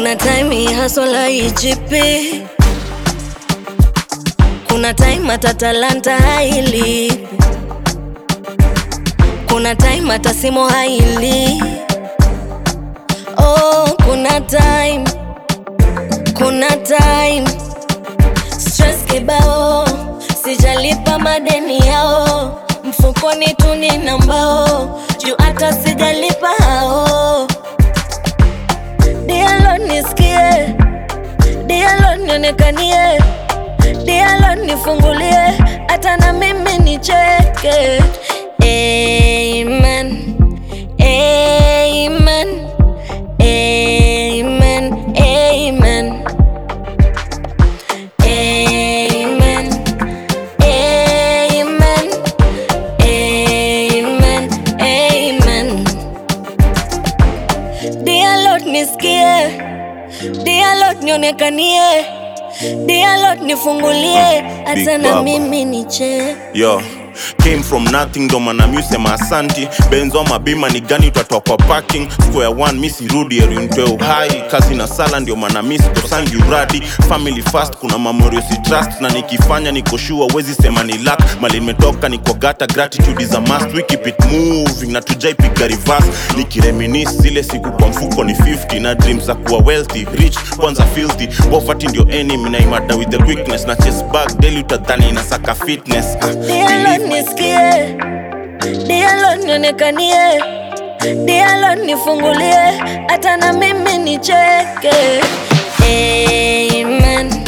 Kuna time hii hustle haijipi, kuna time hata talanta hailipi, kuna time hata simu haili. Oh, kuna time, kuna time stress kibao, sijalipa madeni yao, mfukoni tu nina mbao, juu hata sijalipa hao. Dialo nisikie, dialo nionekanie, dialo nifungulie, hata na mimi nicheke. Amen, amen, amen, amen. Amen. Amen. Amen. Amen. Dear Lord nisikie, Dear Lord nionekanie, Dear Lord nifungulie, hata Big na Baba. mimi niche. yo came from nothing ndo maana mi usema asanti benzo mabima ni gani utatoa kwa parking square one mi sirudi erintoe uhai kazi na sala ndio maana mi sikosangi uradi family fast kuna mamorio si trust na nikifanya nikoshua wezi sema ni luck mali nimetoka niko gata gratitude is a must we keep it moving na tujaipiga reverse nikireminis zile siku kwa mfuko ni 50 na dreams za kuwa wealthy rich kwanza filthy poverty ndio enemy na imada with the quickness na chest bag daily utadhani inasaka fitness ah, Dear believe Lord nisikie, Dear Lord nionekanie, Dear Lord nifungulie, hata na mimi nicheke. Amen.